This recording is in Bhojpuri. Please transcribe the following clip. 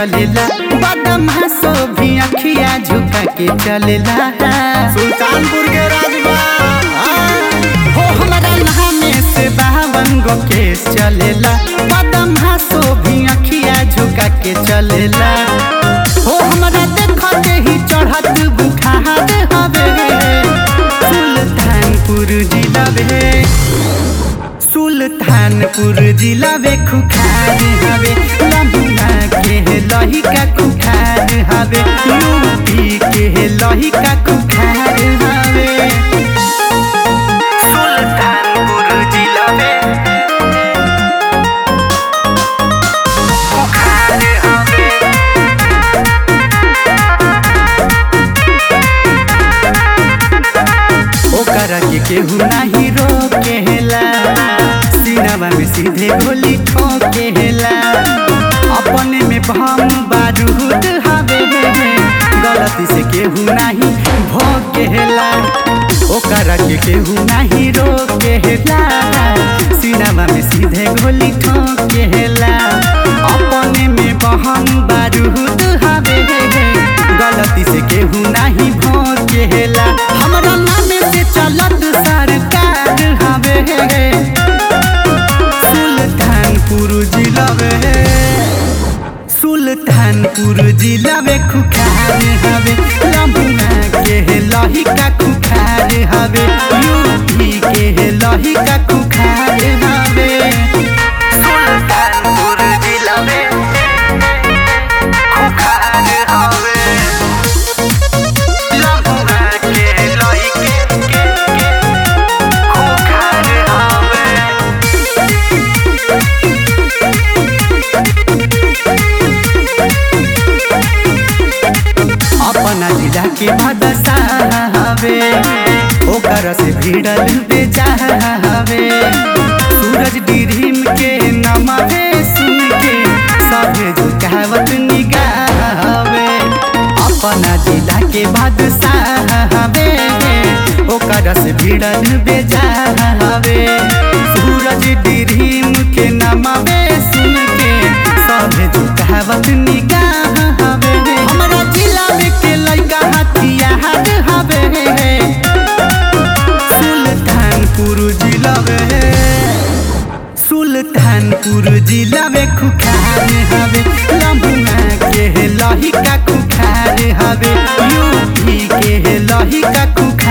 चलेला बदमाशो भी अखिया झुका के चलेला सुल्तानपुर के राजबा हो हमारा नामे से बावन गो केस चलेला बदमाशो भी अखिया झुका के चलेला हो हमारा देखते ही चढ़त बुखार हवे सुल्तानपुर जिला बे सुल्तानपुर जिला बे खुखार हवे लम्बा के लहिका खुखार हवे यूपी के लहिका खुखार हवे सुल्तानपुर जिला में खुखार हवे ओकरा के केहू नाही रोकेला सीनावा में सीधे गोली ठोकेला अपने में भम बारूद हवे गलती से केहू नाही भोकेला ओकरा के केहू नाही रोकेला सीनावा में सीधे गोली ठोकेला अपने में बहम बारूद हवे गलती से केहू नाही भोकेला हमरा नाम से चलत सरकार हवे सुल्तानपुर जिला में सुल्तानपुर जिला में खुखार हवे लम्बा के लहिका खुखार हवे यूपी के लहिका खुखार हवे सुल्तानपुर जिला में खुखार हवे लम्बा के लहिके के खुखार हवे अपना जिला के भदसा हवे ओकर से भिड़ल बेचाहवे सूरज डिरीम के नमवे सुन के सभे झुकावत निगाहवे अपना जिला के भदसा हवे ओकर से भिड़ल बेचाहवे सूरज डिरीम के नमवे सुन के सभे झुकावत निगाहवे हमरा जिला में के लइका हथियार हवे सुल्तानपुर जिला में सुल्तानपुर जिला में खुखार हवे लम्बा के लहिका खुखार हवे यूपी के लहिका खुखार